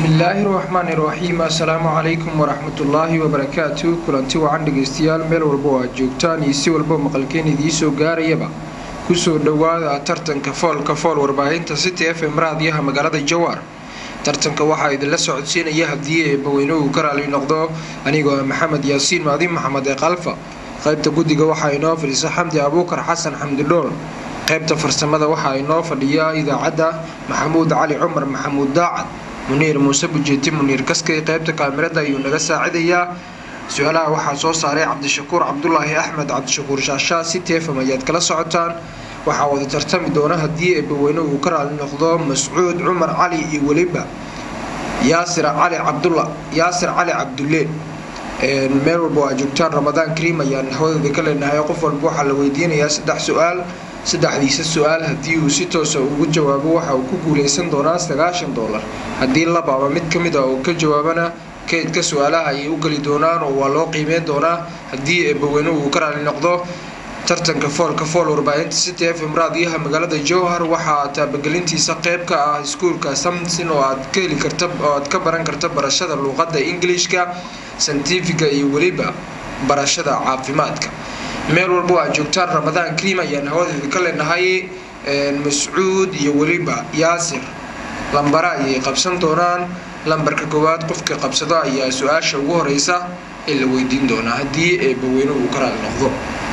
bismillaahi raxmaani raxiim assalaamu calaykum waraxmatullaahi wabarakaatu kulanti wacan dhegaystayaal meel walba oo aad joogtaan iyo si walba maqalkeen idiisoo gaarayaba kusoo dhowaada tartanka foolka fool warbaahinta city f m raadiyaha magaalada jawaar tartanka waxaa idinla socodsiinaya haddii eebbaweyne uu ka raali noqdo anigoo maxamed yaasiin maadi maxamed ee kalfa qaybta guddiga waxaa inoo fadhiisa xamdi abuukar xasan xamdi dhool qaybta farsamada waxaa inoo fadhiya idaacadda maxamuud cali cumar maxamuud daacad muniir muuse bujeeti muniir kaskay qaybta kaamirada ayuu naga saacidayaa su-aalaha waxaa soo saaray cabdishakuur cabdulaahi axmed cabdishakuur shaashaa si teefam ayaad kala socotaan waxaa wada tartami doona haddii eebbaweyne uu ka raali noqdo mascuud cumar cali iyo weliba yaasir cali cabdula yaasir cali cabdulle meel walba oo aad joogtaan ramadaan kariim ayaan hawadeeda ka leenahay qof walba waxaa la weydiinayaa saddex su-aal saddexdiisa su-aal haddii uu si toosa ugu jawaabo waxa uu ku guuleysan doonaa sagaashan doolar haddii laba ama mid ka mid a uu ka jawaabana keydka su-aalaha ayay u geli doonaan oo waa loo qiimeyn doonaa haddii eebbaweyne uu ka raali noqdo tartanka foolka fool warbaahinta city f m raadiyaha magaalada jowhar waxaa taabagelintiisa qeyb ka ah iskuulka samson oo aad ka heli karta oo aad ka baran karta barashada luuqadda ingilishka santifiga iyo weliba barashada caafimaadka meel walba aad joogtaan ramadaan kariim ayaan hawadeeda ka leenahay mascuud iyo weliba yaasir lambara ayay qabsan doonaan lambarka koowaad qofka qabsado ayaa su-aasha ugu horeysa ee la weydiin doonaa haddii eebbaweyne uu ka raali noqdo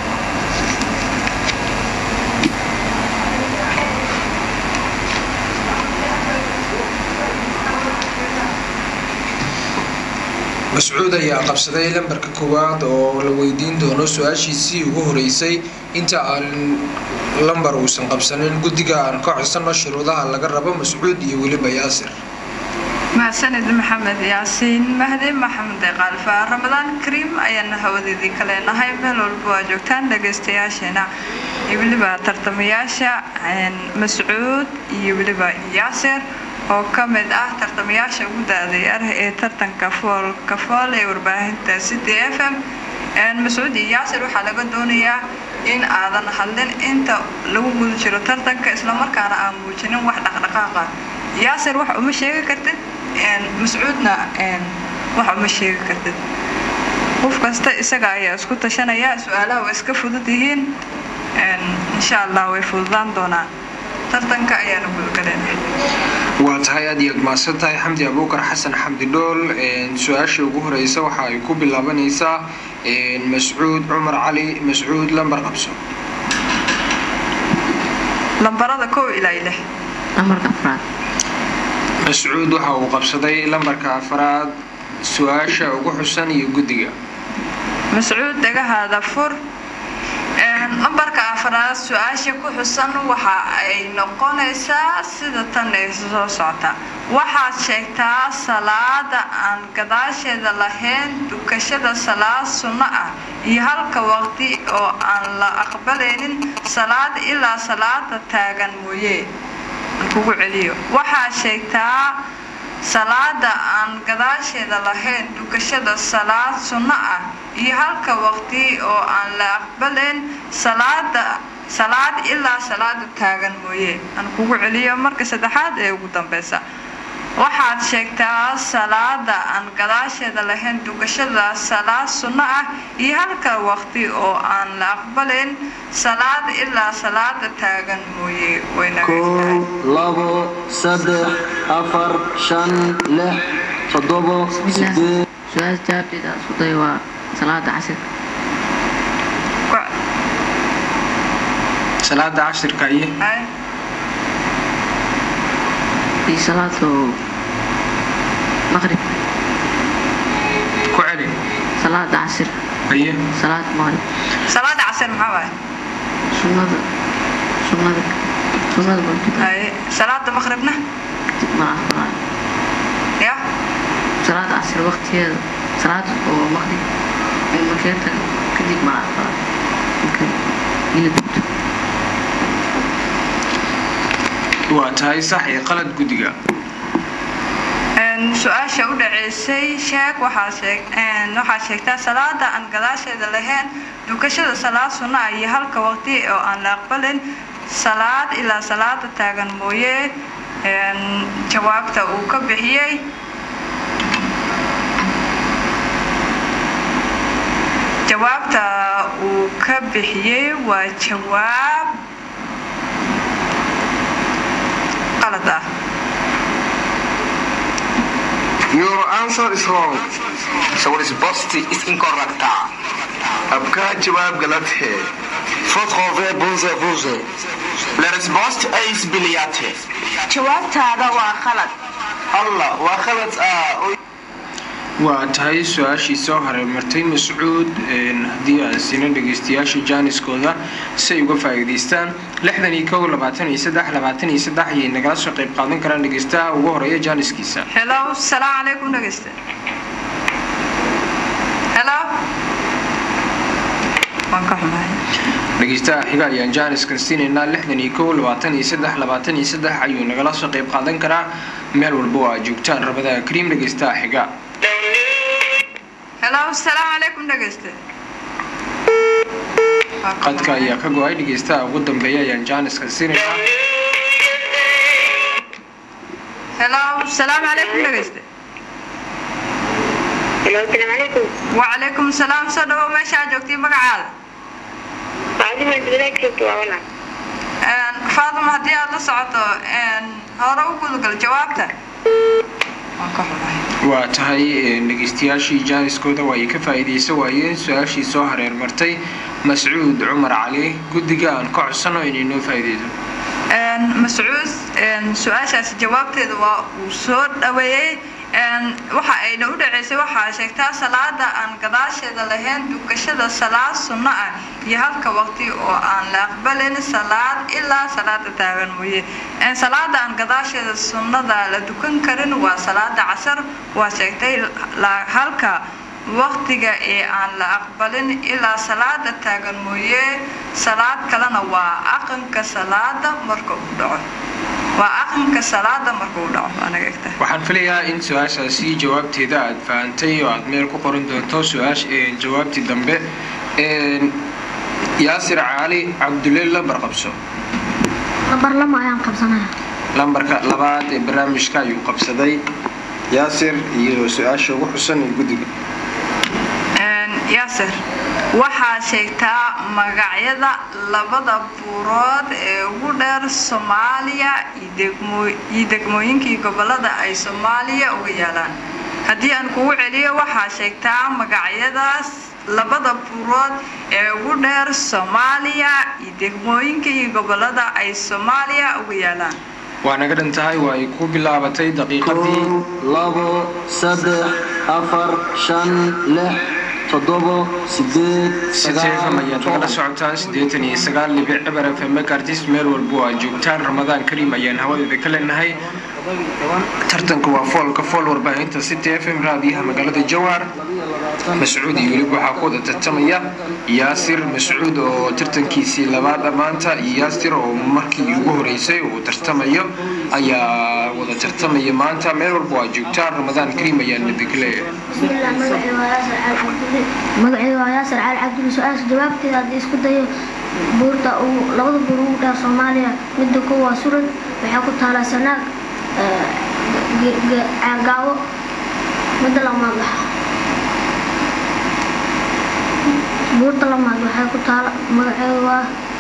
mascuud ayaa qabsaday lambarka koowaad oo la weydiin doono su-aashiisii ugu horeysay inta aan lambar uusan qabsanin guddiga aan ka codsano shuruudaha laga rabo mascuud iyo weliba yaasir mahadsanid maxamed yaasiin mahdi maxamed eeqaalfa ramadaan kariim ayaana hawadeedii ka leenahay meel walba waa joogtaan dhagaystayaasheena iyo weliba tartamayaasha mascuud iyo weliba yaasir oo ka mid ah tartamayaasha ugu da-dayar ee tartanka foolka fool ee warbaahinta city f m mascuud iyo yaasir waxaa laga doonayaa in aadan hadlin inta lagu guda jiro tartanka islamarkaana aan muujinin wax dhaqdhaqaaqa yaasir wax uma sheegi kartid mascuudna wax uma sheegi kartid qof kasta isaga ayaa isku tashanaya su-aalaha way iska fudud yihiin insha allah way fududaan doonaan tartanka ayaana gudagaleen waa tahay aad iyaad mahadsan tahay xamdi abuukar xasan xamdi dhool su-aasha ugu horeysa waxa ay ku bilaabanaysaa mascuud cumar cali mascuud lambar qabso lambarada kow ilaa lix lambarka afraad mascuud waxa uu qabsaday lambarka afraad su-aasha ugu xusan iyo guddiga mascuud dhagahaada fur lambarka afraad su-aasha ku xusan waxa ay noqonaysaa sida tan ee soo socota waxaad sheegtaa salaada aan gadaasheeda lahayn dukashada salaad sunno ah iyo halka waqti oo aan la aqbalaynin salaad ilaa salaada taagan mooye aan kugu celiyo waxaad sheegtaa salaada aan gadaasheeda lahayn dukashada salaad sunno ah iyo halka waqti oo aan la aqbalayn salaada salaad ilaa salaada taagan mooye aan kugu celiyo marka saddexaad ee ugu dambeysa waxaad sheegtaa salaada aan gadaasheeda lahayn dukashada salaad sunno ah iyo halka waqti oo aan la aqbalayn salaad ilaa salaada taagan mooye kow labo saddex afar shan lix toddobo sideed su-aal jawaabteeda isku day waa salaada casirka salaada cashirka iyo iyo salaado maqrib ku celi salaada casir aye salaad maqrib salaada casir maxaa waaye sunnada sunnada sunnada bantuka Haye, salaada maqribna kadib mala aqbalaayo ya salaada casir waqtigeeda salaad oo maqrib ay markee tago kadib mala aqbalaayo marka ila dugto waa tahay sax iyo qalad guddiga su-aasha u dhaceysay sheeg waxaad sheegtaa salaada aan gadaasheeda lahayn dukashada salaad sunno ah iyo halka waqti oo aan la aqbalin salaad ilaa salaada taagan mooye jawaabta uu ka bixiyey jawaabta uu ka bixiyey waa jawaab qalad ah Your answer is wrong. So risposta is incorrecta. आपका जवाब गलत है Faut trouver bonze bonze. La risposta é isbiliate. jawaabtaada waa qalad Allah waa khalad ah oo waa tahay su-aashii soo hareermartay mascuud haddii aan siino dhegeystayaasha jaaniskooda si ay uga faa'iidaystaan lixdan iyo kow labaatan iyo saddex labaatan iyo saddex ayay nagala soo qayb qaadan karaan dhegeystaha ugu horeeya jaaniskiisa helo salaamu calaykum dhegeyste helo waan ka xumahay dhegeystaha xiga ayaan jaaniskan siinaynaa lixdan iyo kow labaatan iyo saddex labaatan iyo saddex ayuu nagala soo qayb qaadan karaa meel walba oo aad joogtaan rabadaha kariim dhegeystaha xiga helo salaamu calaykum dhegeyste Waa ka qadka xumahay. ayaa ka go-ay dhegeystaha ugu dambeeya ayaan jaaniskan siinaynaa helo salaamu calaykum dhegeyste Hello, السلام عليكم. wacalaykum salaam soo dhawow meeshaa joogtay magacaada عادي ما بدك شفتوا أولا. faaduma haddii aad la socoto hore u gudagal jawaabta waan ka xumahay waa tahay dhegeystayaashii jaaniskooda waa ay ka faa'iidaysan waayeen su-aashii soo hareer martay mascuud cumar cali guddiga aan ka codsano inay noo faa'iidayso mascuud su-aashaasi jawaabteeda waa uu soo dhaweeyey waxa ayna u dhaceysay waxaa sheegtaa salaada aan gadaasheeda lahayn dukashada salaad sunno ah iyo halka waqti oo aan la aqbalin salaad ilaa salaada taagan mooye salaada aan gadaasheeda sunnada la dukan karin waa salaada casar waa sheegtay la- halka waqtiga ee aan la aqbalin ilaa salaada taagan mooye salaad kalena waa aqanka salaada marka uu dhaco waa aqanka salaada marka uu dhaco anaga egta waxaan filayaa in su-aashaasi jawaabteeda aad fahantay oo aad meel ku qoran doonto su-aasha jawaabtii dambe yaasir caali cabdulle lambar qabso lambar lama ayaan qabsanaya lambarka labaad ee barnaamijka ayuu qabsaday yaasir iyo su-aasha ugu xusan ee guddiga yaasir waxaa sheegtaa magacyada labada buurood ee ugu dheer soomaaliya iyo degmo- iyo degmooyinkii gobolada ay soomaaliya uga yaalaan haddii aan kugu celiyo waxaa sheegtaa magacyadaas labada buurood ee ugu dheer soomaaliya iyo degmooyinka iyo gobolada ay soomaaliya uga yaalaan waa naga dhan tahay waa ay ku bilaabatay daqiiqadii kow labo saddex afar shan lix toddobo sideed sitefam ayaad nagala socotaan siddeetan iyo sagaal libic cibar f m artis meel walba oo aad joogtaan ramadaan kariim ayaan hawadeeda ka leenahay tartanka waa foolka fool warbaahinta city f m raadiyaha magaalada jawaar mascuud iyo weliba waxaa ku wada tartamaya yaasir mascuud oo tartankiisii labaad maanta iyo yaasir oo markii ugu horeysay uu tartamayo ayaa wada tartamaya maanta meel walba oo aad joogtaan ramadaan kariim ayaan idinka leeyahay bismillah magacayga waa yaasir cali cabdulle magacayga waa yaasir cali cabdulle su-aasha jawaabteeda haddii isku dayo buurta ugu labada buur ugu dheer soomaaliya midda kow waa suran waxay ku taalaa sanaag eh, ge- ge- caagaawo midda lamaad waxa buurta lamaad waxay ku taala magaceeda waa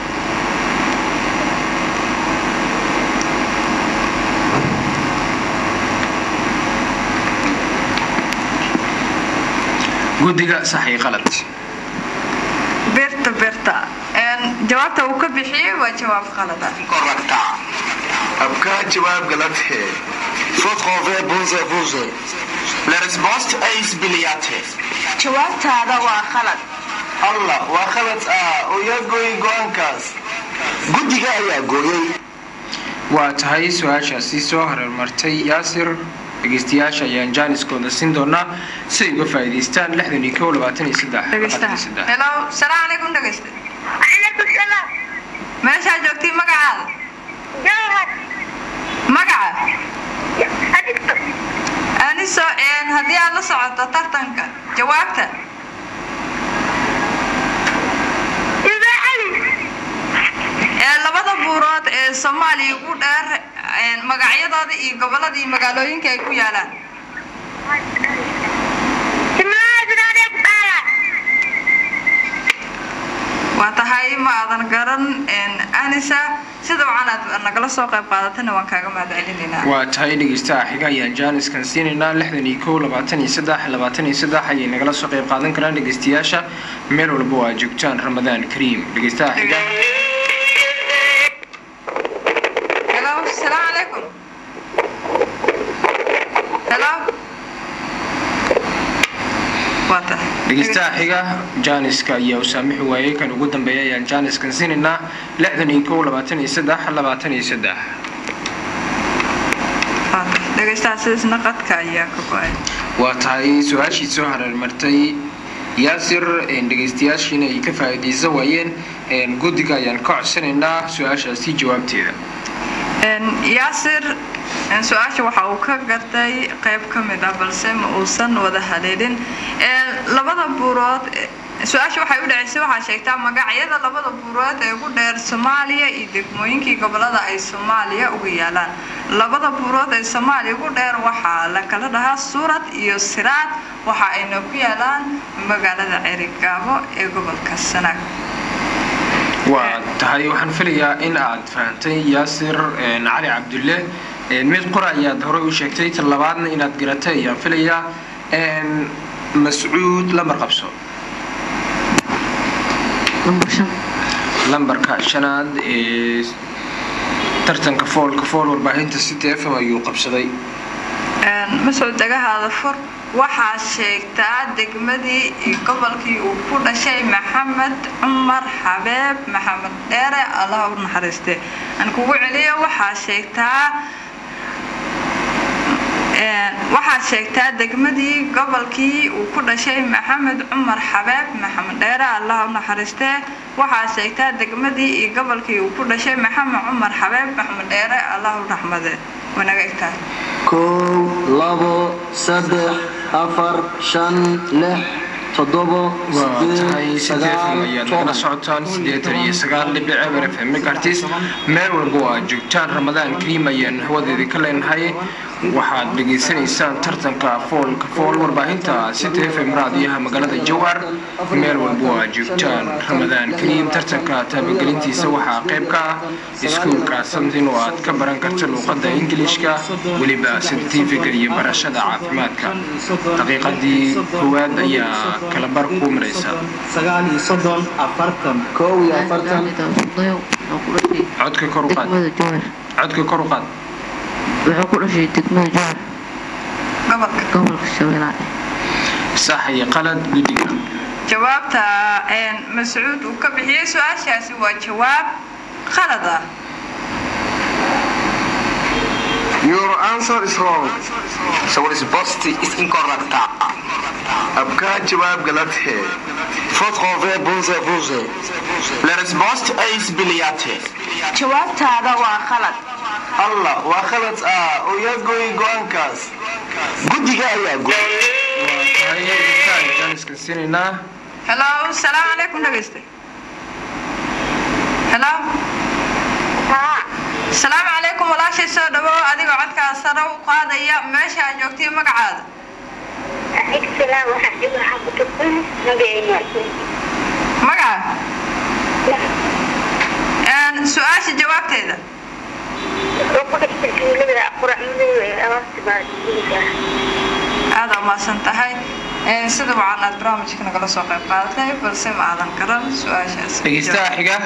guddiga sax iyo qalad birta birta jawaabta uu ka bixiyey waa jawaab qalad ah Correcta. आपका जवाब गलत है faut trouver bonze bonze. La risposta é isbiliate. jawaabtaada waa qalad allah waa khalad ah oo yaa gooyay go-aankaas guddiga ayaa gooyay waa tahay su-aashaasi soo hareermartay yaasir dhegeystayaasha ayaan jaaniskooda siin doonaa si ay uga faa'iidaystaan lixdan iyo kow labaatan iyo saddex dhegeystaha labaatan iyo saddex helo salaam calaykum dhegeysta عليكم السلام meeshaa joogtay magacaada جوهر magaca أدكتور aniso haddii aad la socoto tartanka jawaabta إذا علي ee labada buurood ee soomaaliya ugu dheer een, magacyadooda iyo gobolada iyo magaalooyinka ay ku yaalaan سمعت عليك تعالى ma aadan garan anisa sida wacan aad nagala soo qayb qaadatana waan kaaga mahad celinaynaa waa tahay dhegeystaha xiga ayaan jaaniskan siinaynaa lixdan iyo kow labaatan iyo saddex labaatan iyo saddex ayay nagala soo qayb qaadan karaan dhegeystayaasha meel walba waa joogtaan ramadaan kariim dhegeystaha xiga hello asalaamu calaykum hello waa tahay dhegeystaha xiga jaaniska ayaa u saamixi waayey kan ugu dambeeya ayaan jaaniskan siinaynaa lixdan iyo kow labaatan iyo saddex labaatan iyo saddex waa tahay dhegeystaha sidaasna qadka ayaa ka go-ay waa tahay su-aashii soo hareermartay yaasir dhegeystayaashiina ay ka faa'iidaysan waayeen guddiga ayaan ka codsanaynaa su-aashaasi jawaabteeda yaasir su-aasha waxa uu ka gartay qayb ka mid ah balse ma uusan wada haleelin labada buurood su-aasha waxay u dhaceysay waxaa sheegtaa magacyada labada buurood ee ugu dheer soomaaliya iyo degmooyinkii gobolada ay soomaaliya uga yaalaan labada buurood ee soomaaliya ugu dheer waxaa la kala dhahaa suurad iyo siraad waxa ayna ku yaalaan magaalada cerigaabo ee gobolka sanaag waa tahay waxaan filayaa in aad fahantay yaasir cali cabdulle mid qura ayaad horey u sheegtay tan labaadna inaad garatay ayaan filayaa mascuud lambar qabso number shan lambarka shanaad ee tartanka foolka fool warbaahinta city f m ayuu qabsaday mascuud dagahaada fur waxaa sheegtaa degmadii iyo gobolkii uu ku dhashay maxamed cumar xabeeb maxamed dheere allah u naxariiste aan kugu celiyo waxaa sheegtaa waxaad sheegtaa degmadii gobolkii uu ku dhashay maxamed cumar xabeeb maxamed dheere allah u naxariistee waxaad sheegtaa degmadii iyo gobolkii uu ku dhashay maxamed cumar xabeeb maxamed dheere allah u raxmade wanaga egtahay kow labo saddex afar shan lix toddobo waa tahay sideed sideed sagaal ayaad nagala toban socotaan sideetan iyo sagaal dhibic eber f m artis meel walba oo aad joogtaan ramadaan kariim ayaan hawadeedii ka leenahay waxaad dhegaysanaysaan tartanka foolka fool warbaahinta city f m raadiyaha magaalada jowhar meel walba oo aad joogtaan ramadaan kariim tartanka taabagelintiisa waxaa qayb ka ah iskuulka samtin oo aad ka baran karta luuqadda ingilishka weliba sirtifiga iyo barashada caafimaadka daqiiqadii koowaad ayaa kala bar kuu maraysa sagaal iyo soddon afartan kow iyo afartan sudayo wuxuu ku dhashay codka kor u qaad degmada jowhar codka kor u qaad wuxuu ku dhashay degmada jowhar gobolka gobolka shabeellaha sax iyo qalad guddiga jawaabta mascuud uu ka bixiyey su-aashaasi waa jawaab qalad ah Your answer is wrong. So resposta is incorrecta. आपका जवाब गलत है Votre revers bon à vous. La resposta é isbiliate. jawaabtaada waa qalad Allah waa khalad ah oo yaa gooyay go-aankaas Guddiga ayaa go'ay. jaaniskan siinaynaa hello salaamu calaykum dhegeyste hello salaamu calaykum walaashay soo dhawow adigoo codkaa sare u qaadaya meesha aad joogtay magacaada السلام ورحمة الله وبركاته نبينا magaca su-aasha jawaabteeda وقت لبدا قرآن من أواصل بعد aada umaasan tahay sida wacan aad barnaamijka nagala soo qayb qaadatay balse ma aadan garan su-aashaas dhegeystaha xiga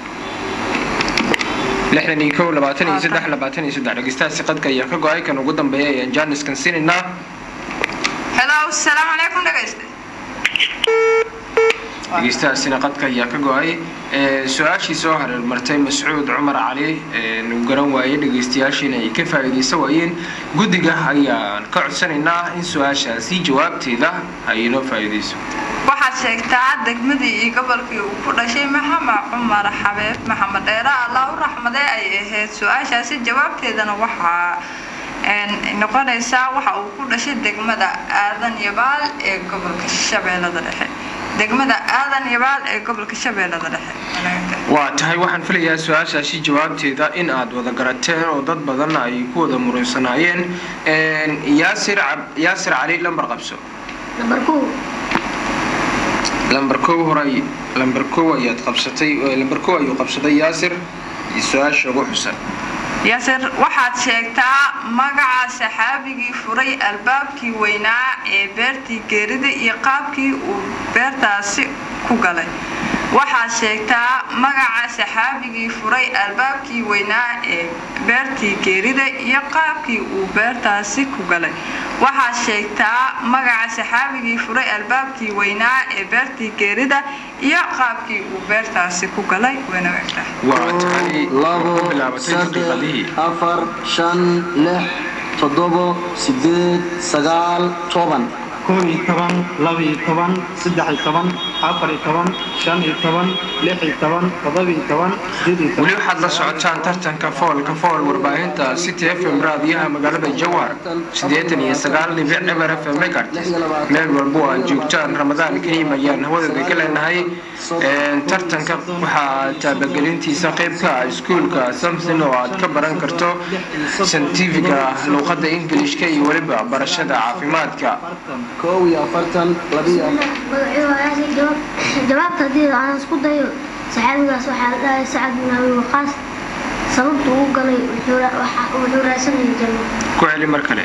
lixdan iyo kow labaatan iyo saddex labaatan iyo saddex dhegeystahaasi qadka ayaa ka go-ay kan ugu dambeeya ayaan jaaniskan siinaynaa hello salaamu calaykum dhegeyste dhegeystahaasina qadka ayaa ka go-ay su-aashii soo hareermartay mascuud cumar cali uu garan waayey dhegeystayaashiina ay ka faa'iidaysan waayeen guddiga ayaan ka codsanaynaa in su-aashaasi jawaabteeda ay inoo faa'iidayso waxaad sheegtaa degmadii iyo gobolkii uu ku dhashay maxamed cumar xabeeb maxamed dheere allah u raxmadee ay ahayd su-aashaasi jawaabteedana waxaa noqonaysaa waxa uu ku dhashay degmada aadan yabaal ee gobolka shabeellada dhexe degmada aadan yabaal ee gobolka shabeellada dhexe waa tahay waxaan filayaa su-aashaasi jawaabteeda in aad wada garateen oo dad badan ay ku wada murunsanaayeen yaasir cab- yaasir cali lambar qabso number kow lambar kow horay lambar kow ayaad qabsatay lambar kow ayuu qabsaday yaasir iyo su-aasha ugu xusan yaasir waxaad sheegtaa magaca saxaabigii furay albaabkii weynaa ee beertii geerida iyo qaabkii uu beertaasi ku galay waxaad sheegtaa magaca saxaabigii furay albaabkii weynaa ee beertii geerida iyo qaabkii uu beertaasi ku galay waxaad sheegtaa magaca saxaabigii furay albaabkii weynaa ee beertii geerida iyo qaabkii uu beertaasi ku galay wayna egtahay waa tahay labo ku bilaabatay saddex daqiiqadihii afar shan lix toddobo sideed sagaal toban kow iyo toban laba iyo toban saddex iyo toban afar iyo toban shan iyo toban lix iyo toban toddoba iyo toban sideed iyo toban weli waxaad la socotaan tartanka foolka fool warbaahinta city f m raadiyaha magaalada jawhar siddeetan iyo sagaal dhibic eber f m megahertz meel walbo aad joogtaan ramadaan kariim ayaan hawadooda ka leenahay Een, tartanka waxaa taabagelintiisa qayb ka ah iskuulka samson oo aad ka baran karto santifiga luuqadda ingilishka iyo weliba barashada caafimaadka kow iyo afartan labiyo magacii waa yaasir jawaab jawaabta haddii aan isku dayo saxaabigaas waxaa la dhahay sacad bin abi waqaas sababta uu galay wuxuu ra- waxa- wuxuu raadsanayay janno ku celi mar kale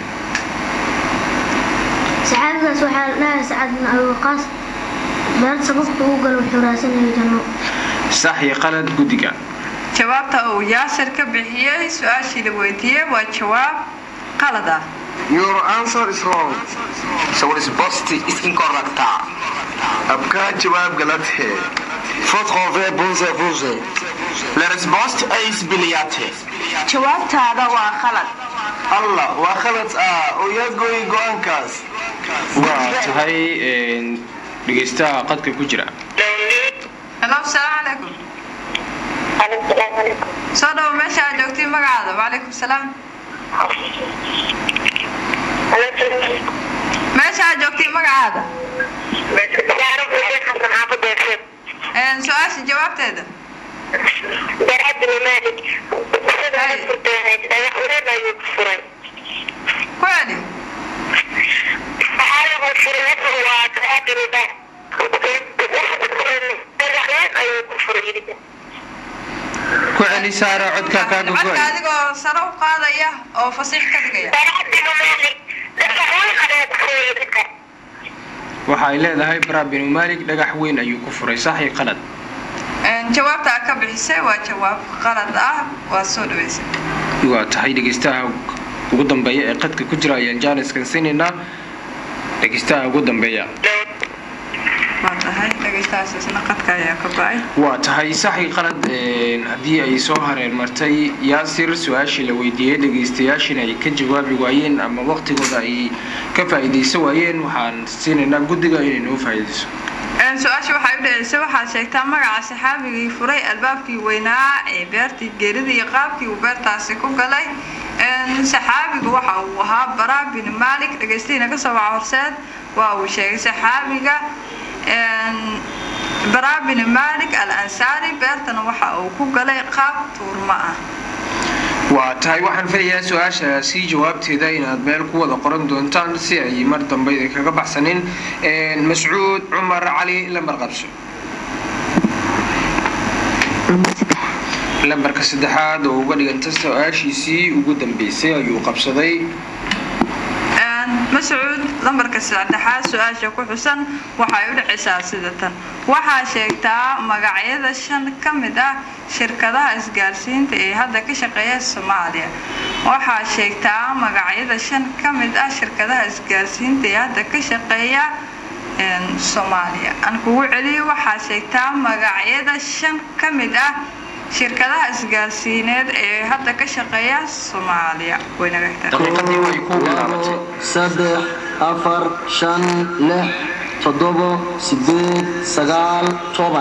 saxaabigaas waxaa la dhahay sacad bin abi waqaas beer sababta uu galay wuxuu raadsanayay janno sax iyo qalad guddiga jawaabta uu yaasir ka bixiyey su-aashii la weydiiyey waa jawaab qalad ah Your answer is wrong. So risposta is incorrecta. आपका जवाब गलत है Fourth convert bonze bonze. La resposta is biliate. jawaabtaada waa qalad Allah waa khalad ah oo yaa gooyay go-aankaas. waa tahay een, dhegeystaha qadka ku jira halo asalaamu calaykum السلام عليكم soo dhawo meesha aad joogtay magacaada wacalaykum salaam meesha aad joogtay magacaada تعرف ايش حصل حافظ يا شيخ Een, su-aasha jawaabteeda درعت بن مالك سيدنا كنت أخبرنا ما يكفرين ku celi حالة مكفرين هو درعت بن مالك الرحمن أي كفر ku celi saara codka kaaga codka go-ay adigoo sare u qaadaya oo fasiix ka dhigaya درعت بن مالك الرحمن أي كفر waxa ay leedahay bara binu maalik dhagax weyn ayuu ku furay sax iyo qalad Een, jawaabta aad ka bixisay waa jawaab qalad ah waa soo dhaweysay waa tahay dhegeystaha ugu dambeeya ee qadka ku jira ayaan jaaniskan siinaynaa dhegeystaha ugu dambeeya waa tahay dhegeystahaas isna qadka ayaa ka go-ay waa tahay saxi qalad een, haddii ay soo hareer martay yaasir su-aashii la weydiiyey dhegeystayaashina ay ka jawaabi waayeen ama waqtigooda ay ka faa'iidaysan waayeen waxaan siinaynaa guddiga inay noo faa'iidayso Een, su-aasha waxay u dhaceysay waxaad sheegtaa magaca saxaabigii furay albaabkii weynaa ee beertii geerida iyo qaabkii uu beertaasi ku galay Een, saxaabigu waxa uu ahaa bara bin malik dhegeystihiina kasoo waca horseed waa uu sheegay saxaabiga een, bara bin malik al ansaari beertana waxa uu ku galay qaab tuurmo ah waa tahay waxaan filayaa su-aashaasi jawaabteeda inaad meel ku wada qoran doontaan si ay mar dambe idin kaga baxsanin Een, mascuud cumar cali lambar qabso lambarka saddexaad oo uga dhiganta su-aashiisii ugu dambeysay ayuu qabsaday Een, mascuud lambarka saddexaad su-aasha ku xusan waxay u dhacaysaa sida tan waxaa sheegtaa magacyada shan ka mid ah shirkadaha isgaarsiinta ee hadda ka shaqeeya soomaaliya waxaa sheegtaa magacyada shan ka mid ah shirkadaha isgaarsiinta ee hadda ka shaqeeya een, soomaaliya aan kugu celiyo waxaa sheegtaa magacyada shan ka mid ah shirkadaha isgaarsiineed ee hadda ka shaqeeya soomaaliya waynaga xigtaa daqiiqadii way ku bilaabatay saddex afar shan lix toddobo sideed sagaal toban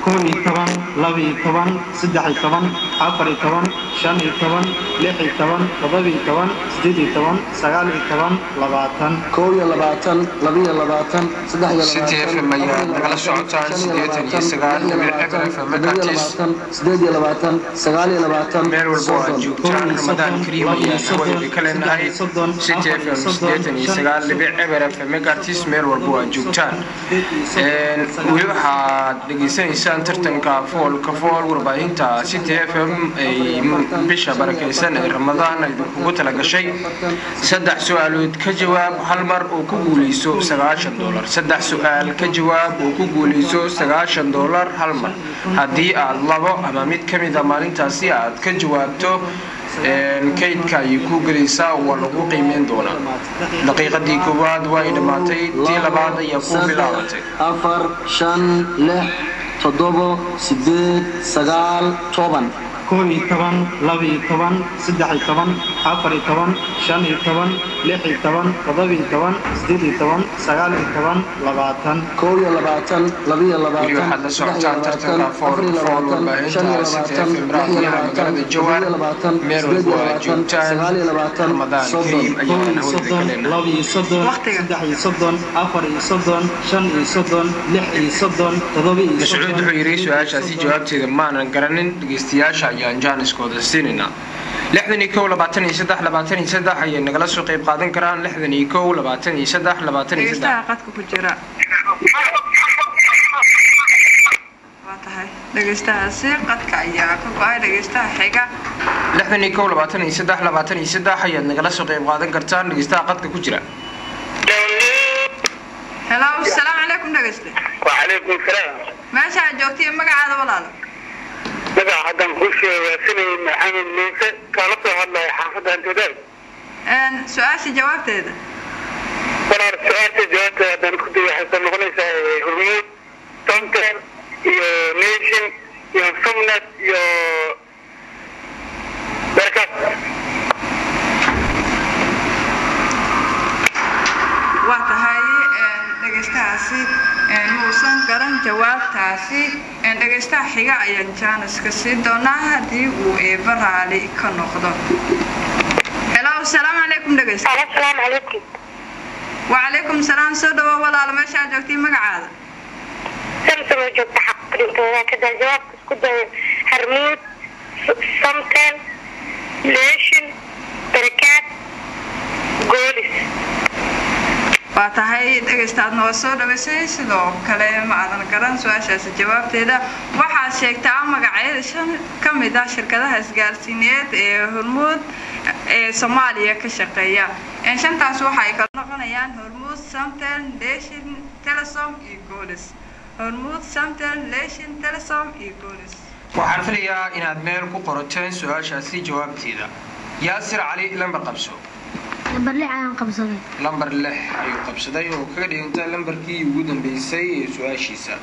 kow iyo toban laba iyo toban saddex iyo toban afar iyo toban shan iyo toban lix iyo toban toddoba iyo toban siddeed iyo toban sagaal iyo toban labaatan kow iyo labaatan laba iyo labaatan saddex iyo City FM ayaa nagala socotaan siddeetan iyo sagaal dhibic eber FM Makatis. sideed iyo labaatan sagaal iyo labaatan meel walba oo aad joogtaan ramadaan kariim ayaan hawada ka leenahay city fm siddeetan iyo sagaal dhibic eber fm megartis meel walba oo aad joogtaan Een, weli waxaad dhegaysanaysaan tartanka foolka fool warbaahinta city fm ay bisha barakaysan ee ramadaan ay kugu tala gashay saddex su-aalood ka jawaab hal mar oo ku guuleyso sagaashan dolar saddex su-aal ka jawaab oo ku guuleyso sagaashan dolar hal mar haddii aad labo ama mid ka mid a maalintaasi aad ka jawaabto een, kaydka ayay ku gelaysaa waa lagu qiimeyn doonaa daqiiqadii koowaad waa ay dhammaatay tii labaad ayaa ku bilaabatay afar shan lix toddobo sideed sagaal toban kow iyo toban laba iyo toban saddex iyo toban afar iyo toban shan iyo toban lix iyo toban toddoba iyo toban siddeed iyo toban sagaal iyo toban labaatan kow iyo labaatan laba iyo weli labaatan waxaad la saddex iyo socotaan labaatan tartanka afar fool iyo fool labaatan shan iyo warbaahinta city labaatan fm lix iyo raadiyaha labaatan magaalada toddoba jawaan iyo labaatan meel sideed walba iyo oo aad labaatan joogtaan sagaal iyo labaatan ramadaan soddon kariim kow ayaan iyo hawada ka soddon leenahay laba iyo soddon Waqtiga. saddex iyo soddon afar iyo soddon shan iyo soddon lix iyo soddon toddoba iyo mascuud soddon wuxuu yidhi su-aashaasi jawaabteeda maanan garanin dhegeystayaasha ayaan jaaniskooda siinaynaa lixdan iyo kow labaatan iyo saddex labaatan iyo saddex ayay nagala soo qayb qaadan karaan lixdan iyo kow labaatan iyo saddex labaatan iyo saddex dhegeystaha qadka ku jira waa tahay dhegeystahaasi qadka ayaa ka go-ay dhegeystaha xiga lixdan iyo kow labaatan iyo saddex labaatan iyo saddex ayaad nagala soo qayb qaadan kartaan dhegeystaha qadka ku jira helo asalaamu calaykum dhegeyste وعليكم السلام meesha aad joogta iyo magacaada walaalo magaca haddaan kuu sheega sinay maxamed muuse kala soo hadlaya xaafadda antodal Een, su-aasha jawaabteeda walaal su-aasha jawaabta haddaan ku day waxay soo noqonaysaa eh, hormuud tonten iyo nation iyo sumnet iyo darkas waa tahay een, dhegeystahaasi een, muusan garan jawaabtaasi een, dhegeystaha xiga ayaan jaaniska sii doonaa haddii uu eeba raali ka noqdo helo asalaamu calaykum dhegeyste asalaamu calaykum wacalaykum salaam soo dhawo walaalo meesha aad joogtay magacaada samsama joogta xaqrintooda kadaa jawaabka isku daya harmuud samten nation darakaad goolis waa tahay dhegaystaadna waa soo dhawaysay sidoo kale ma aadan garan su-aashaasi jawaabteeda waxaad sheegtaa magacyada shan ka mid ah shirkadaha isgaarsiineed ee hormuud ee soomaaliya ka shaqeeya Een, shantaas waxa ay kala noqonayaan hormuud samtel leshin telesom iyo golis hormuud samtel leshin telesom iyo golis waxaan filayaa inaad meel ku qorateen su-aashaasi jawaabteeda yaasir cali lambar qabso lambar lix ayaan qabsaday lambar lix ayuu qabsaday oo kaga dhiganta lambarkii ugu dambeysay ee su-aashiisa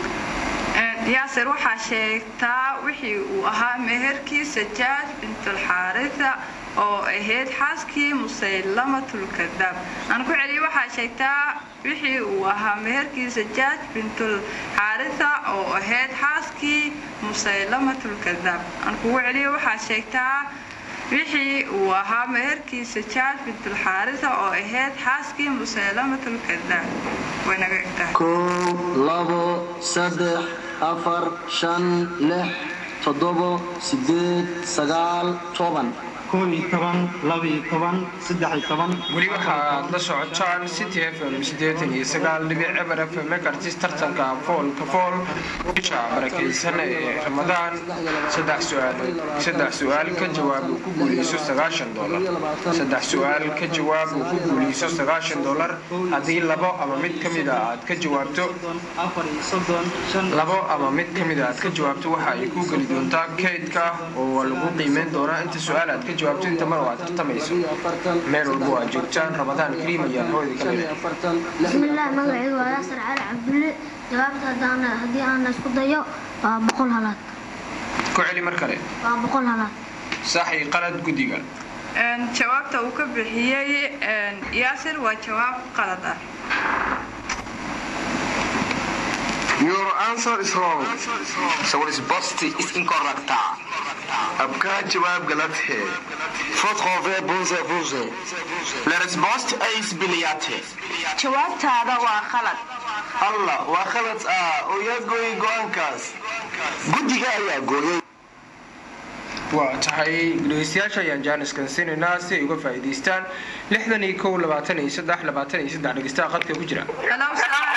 Een, yaasir waxaa sheegtaa wixii uu ahaa meherkiisa jaaj bintulxaaritha oo ahayd xaaskii musaylamatul-kadaab aan ku celiyo waxaa sheegtaa wixii uu ahaa meherkiisa jaaj bintulxaaritha oo ahayd xaaskii musaylamatul-kadaab aan kugu celiyo waxaa sheegtaa wixii uu ahaa meherkiisa jaaj bintulxaaritha oo ahayd xaaskii musaylamatul-kadaab way naga egtahay kow labo saddex afar shan lix toddobo sideed sagaal toban kow iyo toban laba iyo toban saddex iyo toban weli waxaad la socotaan city f m siddeetan iyo sagaal dhibic eber f m kartis tartanka foolka fool bisha barakaysan ee ramadaan saddex su-aalood saddex su-aal ka jawaab uu ku guuleyso sagaashan dolar saddex su-aal ka jawaab uu ku guuleyso sagaashan dolar haddii labo ama mid ka mid a aad ka jawaabto afar iyo soddon shan labo ama mid ka mid a aad ka jawaabto waxa ay ku geli doontaa kaydka oo waa lagu qiimeyn doonaa inta su-aal aad ka jawaabto inta mar oo aad tartamayso meel walbo aad joogtaan ramadaan kariim ayaan hooyada ka leedahay bismillaah magacaygu waa yaasir cali cabdulle jawaabta haddaan haddii aan isku dayo waa boqol halaad ku celi mar kale waa boqol halaad sax iyo qalad guddiga Een, jawaabta uu ka bixiyey een, yaasir waa jawaab qalad ah Your answer is wrong. sa risposta is incorrect. आपका जवाब गलत है Faute trouvée bonze bonze. La risposta é isbiliyaate. jawaabtaada waa khalad allah waa khalad ah oo yaa gooyay go-aankaas Guddiga ayaa gooyay. waa tahay dhegeystayaasha ayaan jaaniskan siinaynaa si ay uga faa'iidaystaan lixdan iyo kow labaatan iyo saddex labaatan iyo saddex dhegeystaha qadka ku jira Hello, salaam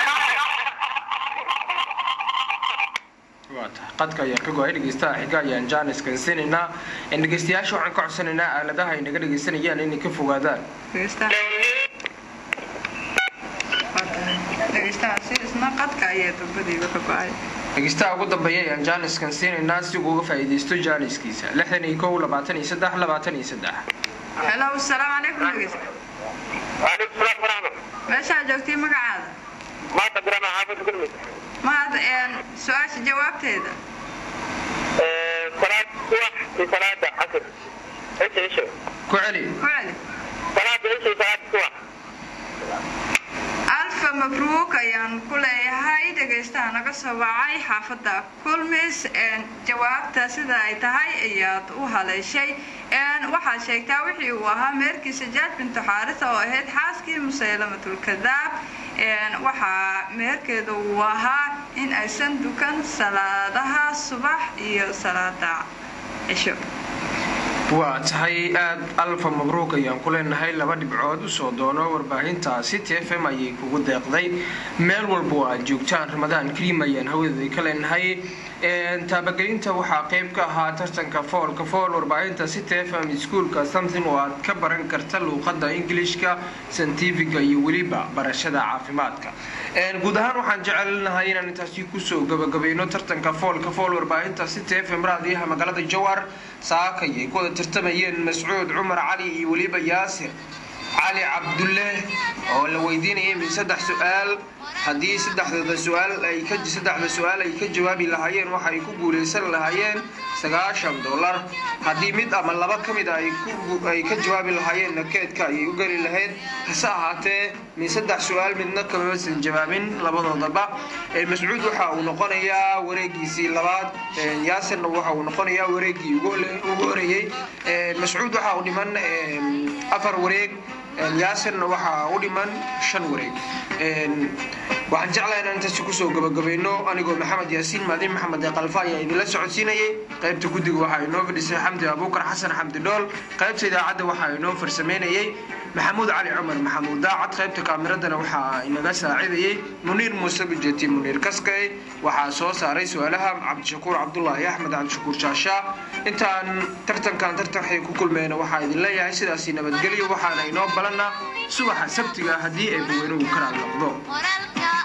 waa tahay qadka ayaa ka go-ay dhegeystaha xiga ayaan jaaniskan siinaynaa in dhegeystayaasha waxaan ka codsanaynaa aaladaha ay naga dhegeysanayaan inay ka fogaadaan dhegeystaha dhegeystahaasi isna qadka ayaa dambadiiba ka go-ay dhegeystaha ugu dambeeya ayaan jaaniskan siinaynaa si uu uga faa'iidaysto jaaniskiisa lixdan iyo kow labaatan iyo saddex labaatan iyo saddex hello salaamu calaykum dhegeysta وعليكم السلام ورحمة meeshaa joogtay magacaada ما قدرنا حافظ كلمة mahad een, su-aasha jawaabteeda صلاة صبح في صلاة عصر ايش ايش ku celi ku celi صلاة ايش صلاة صبح alfa mabruuk ayaan ku leeyahay dhegaystaha naga soo wacay xaafadda kulmis een, jawaabta sida ay tahay ayaad u haleeshay een, waxaad sheegtaa wixii uu ahaa meerkiisa jaaj bintu xaarisa oo ahayd xaaskii musaylamatulkadaab een, waxaa meherkeeda uu ahaa in aysan dukan salaadaha subax iyo salaada cisho waa tahay aad alfa mabruuk ayaan ku leenahay laba dhibcood usoo doono warbaahintaasi t f m ayay kugu deeqday meel walba oo aad joogtaan ramadaan kariim ayaan hawadeeda ka leenahay taabagelinta waxaa qayb ka ahaa tartanka foolka fool warbaahinta c t f m iskuolka something oo aad ka baran karta luuqada ingilishka santifiga iyo weliba barashada caafimaadka guud ahaan waxaan jecelnahay inaan intaasi kusoo gabagabayno tartanka foolka fool warbaahinta c t f m raadiyaha magaalada jawar saakay ay ku wada tartamayeen mascuud cumar cali iyo weliba yaasir cali cabdulle oo la weydiinayay min saddex su-aal haddii saddexdooda su-aal ay ka saddexda su-aal ay ka jawaabi lahaayeen waxa ay ku guuleysan lahaayeen sagaashan dollar haddii mid ama laba ka mid a ay ku ay ka jawaabi lahaayeenna keedka ayay u geli lahayd hase ahaatee min saddex su-aal midna kamamasan jawaabin labadoodaba mascuud waxa uu noqonayaa wareegiisii labaad yaasirna waxa uu noqonayaa wareegii ugu horeeyey mascuud waxa uu dhiman afar wareeg yaasirna waxaa u dhiman shan wareeg waxaan jeclahay inaan intaasi kusoo gabagabayno anigoo maxamed yaasiin maadin maxamed ee qalfa ayaa idinla socodsiinayay qaybta guddiga waxaa inoo fadhisay xamdi abuukar xasan xamdi dhool qaybta idaacadda waxaa inoo farsameynayay maxamuud cali cumar maxamuud daacad qaybta kaamiradana waxaa inaga saacidayay muniir muuse bijeti muniir kaskay waxaa soo saaray su-aalaha cabdishakuur cabdulaahi axmed cabdishakuur shaashaa intaan tartankan tartanxay ku kulmeyna waxaa idin leeyahay sidaasi nabadgelyo waxaana inoo balana subaxa sabtiga haddii ay baweynuhu karaad noqdo